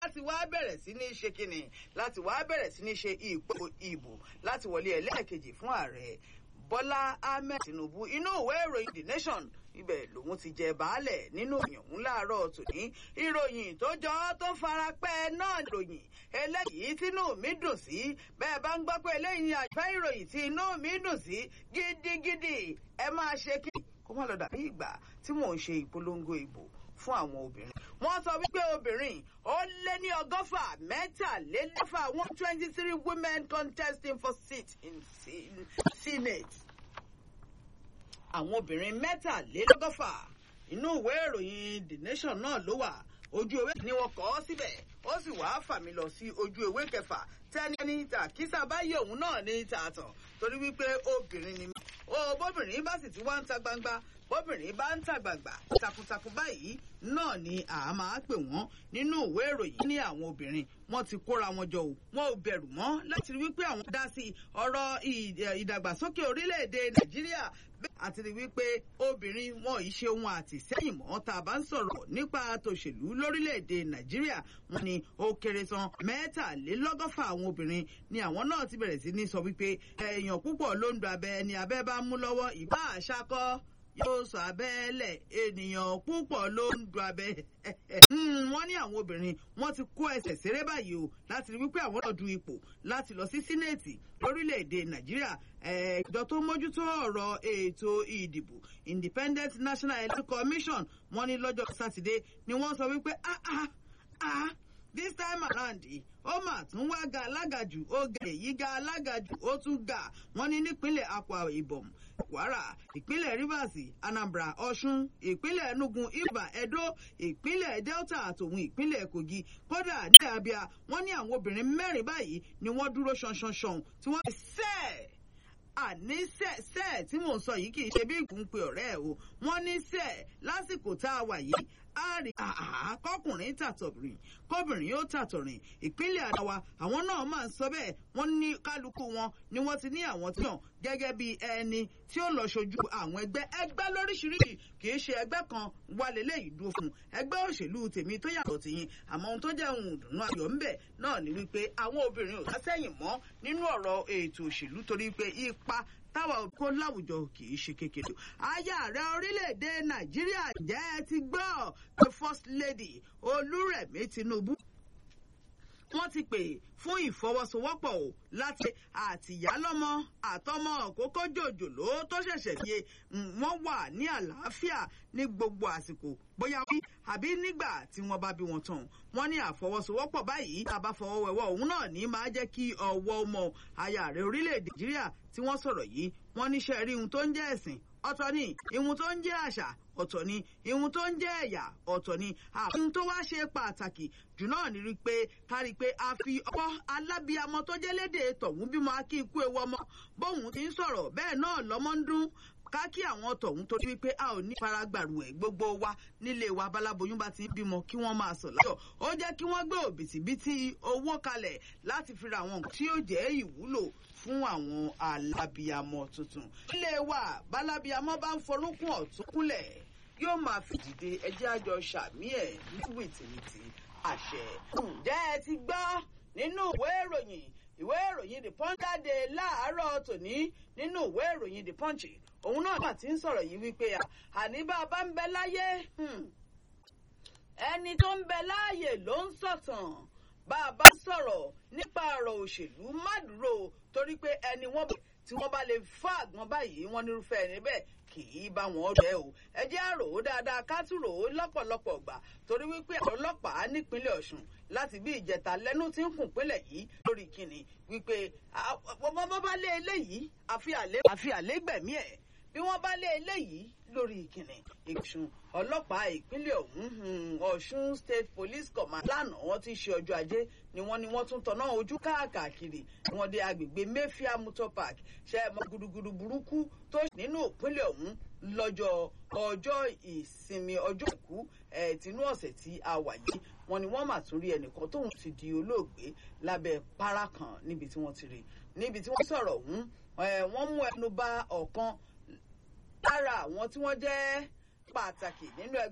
láti wá bẹ̀rẹ̀ sí ní ṣe kíni láti wá bẹ̀rẹ̀ sí ní ṣe ìpò ìbò láti wọlé ẹlẹ́ẹ̀kejì fún ààrẹ Bọ́lá Ahmed Tinubu inú ìwé ìròyìn The Nation ibẹ̀ lòun ti jẹ baálẹ̀ nínú ìyàn òun láàárọ̀ tòní ìròyìn tó jọ tó fara pẹ́ náà ìròyìn eléyìí tínú mi dùn sí bẹ́ẹ̀ bá ń gbọ́ pé eléyìí ni àjẹ́ ìròyìn tí inú mi dùn sí gidigidi ẹ máa ṣe kí kó má lọ dàbí ìgbà tí mò ń ṣe ìpolongo ìbò fún àwọn obìnrin. wọ́n sọ wípé obìnrin ó lé ní ọgọ́fà mẹ́tàlélẹ́fà one twenty three women contesting for seat in senate. àwọn obìnrin mẹ́tàlélọ́gọ́fà inú ìwé ìròyìn the nation náà ló wà ojú ewé ni wọ́n kọ ọ́ síbẹ̀ ó sì wàá fà mí lọ sí ojú ewé kẹfà tẹ́ni ní tàkísà báyìí òun náà ní tààtàn torí wípé obìnrin ni mí ó bóbìnrin bá sì ti wá ń ta gbangba bóbìnrin bá ń ta gbangba takuntakun báyìí náà ni a máa pè wọ́n nínú ìwé ìròyìn ní àwọn obìnrin wọ́n ti kóra wọn jọ o wọn ò bẹ̀rù mọ́ láti rí wípé àwọn dá sí ọ̀rọ̀ ìdàgbàsókè orílẹ̀-èdè nàìjíríà àti rí wípé obìnrin wọn ì ṣe ohun àtìsẹ́yìn mọ́ tá a bá ń sọ̀rọ̀ nípa tòṣèlú lórílẹ̀-èdè nàìjíríà wọn ni ó kéré tán mẹ́tàlélọ́gọ́fà àwọn obìnrin ni àwọn náà ti bẹ̀rẹ̀ sí ní sọ wípé èèyàn púpọ̀ ló ń do abẹ ni abẹ́ bá mú lọ́wọ́ ìbá àṣàkọ́ yóò sọ abẹ́lẹ̀ ènìyàn púpọ̀ ló ń du abẹ́. wọ́n ní àwọn obìnrin wọ́n ti kó ẹsẹ̀ ṣeré báyìí o láti rí wípé àwọn náà du ipò láti lọ sí sínẹ́ẹ̀tì lórílẹ̀‐èdè nàìjíríà ẹ̀ẹ́dọ̀ tó mójútó ọ̀rọ̀ ètò ìdìbò independent national electoral commission wọ́n ní lọ́jọ́ sátidé ni wọ́n sọ wípé ah ah ah this time around ó mà tún wá ga alágàjù ó ga èyí ga alágàjù ó tún ga wọ́n ní nípínlẹ̀ Akwa Ibom Kwara ìpínlẹ̀ Rivers Anambra Ọ̀ṣun ìpínlẹ̀ Enugu Ibà Edo ìpínlẹ̀ Delta àtòun ìpínlẹ̀ Kogi kódà ní Abia wọ́n ní àwọn obìnrin mẹ́rin báyìí ni wọ́n dúró ṣanṣanṣan tí wọ́n sẹ́ẹ̀ àní sẹ́ẹ̀ tí mò ń sọ yìí kì í ṣe bí ìgúnpẹ ọ̀rẹ́ ẹ̀ o wọ́n ní sẹ́ẹ̀ lásìkò tá a wà yìí a rí kọkùnrin tàtọ̀rìn kọbìnrin yóò tàtọ̀rìn ìpínlẹ̀ àdáwà àwọn náà máa ń sọ bẹ́ẹ̀ wọ́n ní kálukú wọn ni wọ́n ti ní àwọn tí yàn gẹ́gẹ́ bí ẹni tí ó lọ ṣojú àwọn ẹgbẹ́ ẹgbẹ́ lóríṣiríṣi kì í ṣe ẹgbẹ́ kan wà lélẹ́yìí dúró fún ẹgbẹ́ òṣèlú tèmi tó yàtọ̀ tìyín àmọ́ ohun tó jẹ́ ohun ìdùnnú ayọ̀ ńbẹ̀ náà ni wípé àwọn obìnrin ò sásẹ̀yìn mọ́ nínú ọ̀rọ̀ ètò òṣèlú torí pé ipa táwa kó láwùjọ kì í ṣe kékeré. aya ààrẹ orílẹ̀-èdè nàìjíríà jẹ́ ẹ ti gbọ́ the first lady olúrẹ̀mí tinubu wọ́n ti pè fún ìfọwọ́sowọ́pọ̀ o láti àtìyálọ́mọ àtọmọ kókó jòjòló tó ṣẹ̀ṣẹ̀ yé wọ́n wà ní àlàáfíà ní gbogbo àsìkò bóyá wí àbí nígbà tí wọ́n bá bí wọn tán wọ́n ní àfọwọ́sowọ́pọ̀ báyìí tá a bá fọwọ́ wẹ̀wọ́ òun náà ní máa jẹ́ kí ọwọ́ ọmọ aya rẹ̀ orílẹ̀-èdè nàìjíríà tí wọ́n sọ̀rọ̀ yìí wọ́n níṣẹ́ rí ohun tó ń jẹ́ ẹ̀sìn ọ̀tọ̀ ni ihun tó ń jẹ́ àṣà ọ̀tọ̀ ni ihun tó ń jẹ́ ẹ̀yà ọ̀tọ̀ ni ohun tó wá ṣe pàtàkì jù náà ni rí pé ká rí pé a fi ọwọ́ alábíamọ tó jẹ́ léde tọ̀hún bímọ akí ikú ewu ọmọ bóun ti ń sọ̀rọ̀ bẹ́ẹ̀ náà lọ́mọ ń dún ká kí àwọn tọ̀hún torí wípé a ò ní faragbàrú ẹ̀ gbogbo wa nílé wa balaboyún bá ti ń bímọ kí wọ́n máa sọ̀ láyọ̀ ó jẹ́ kí wọ́n gbé òbítíbitì owó kalẹ̀ láti fi ra àwọn nǹkan tí yóò jẹ́ ìwúlò fún àwọn alábíamọ tuntun. ilé wa bálábíamọ bá ń forúnkún ọ̀tún kúnlẹ̀ yóò máa fìdìde ẹjẹ́ àjọ sàmí ẹ̀ ní wìtìwìtì àṣẹ. ǹjẹ́ ẹ ti gbọ́ nínú ìwé ìròyìn ìwé ìròyìn the punch jáde láàárọ̀ tòní nínú ìwé ìròyìn the punch òun náà mà ti ń sọ̀rọ̀ yìí wípé àní bá a bá ń bẹ láyé ẹni tó ń bẹ láàyè ló ń sọ̀tàn bá a bá sọ̀rọ̀ nípa ọ̀rọ̀ òṣèlú má dúró torí pé ẹni wọ́n bẹ̀ tí wọ́n bá lè fá àgbọn báyìí wọ́n nírúfẹ́ ẹni bẹ́ẹ̀ kì í bá wọn rẹ̀ o ẹ jẹ́ àrò ó dáadáa ká tún rò ó lọ́pọ̀lọpọ̀ gbà torí wípé àwọn ọlọ́pàá nípínlẹ̀ Ọ̀ṣun láti bí ìjẹta lẹ́nu tí ń kùn pínlẹ̀ yìí lórí kìnnì wípé wọ́n bá lé eléyìí àfi àlégbẹ̀mí ẹ̀ bí wọ́n bá lé eléyìí lórí ìkìnnì ìṣun ọlọ́pàá ìpínlẹ̀ ọ̀hún Ọ̀ṣun State Police Command lánàá wọ́n ti ṣe ọjọ́ ajé ni wọ́n ní wọ́n tún tọ̀nà ojú káàkiri wọ́n dé agbègbè Mayfair Motor Park ṣe é mọ gudugudu burúkú tó nínú ìpínlẹ̀ ọ̀hún lọ́jọ́ ọjọ́ ìsinmi ọjọ́ ìkú tínú ọ̀sẹ̀ tí a wà yìí wọ́n ní wọ́n mà tún rí ẹnìkan tóun ti di olóògbé lábẹ́ para kan níbi tí wọ́n ti rí níbi tí wọ́n sọ̀rọ̀ ọ̀hún wọ́n mú ẹnu bà ọ̀kan lára àwọn tí wọ́n jẹ́ pàtàkì nínú ẹgbẹ́.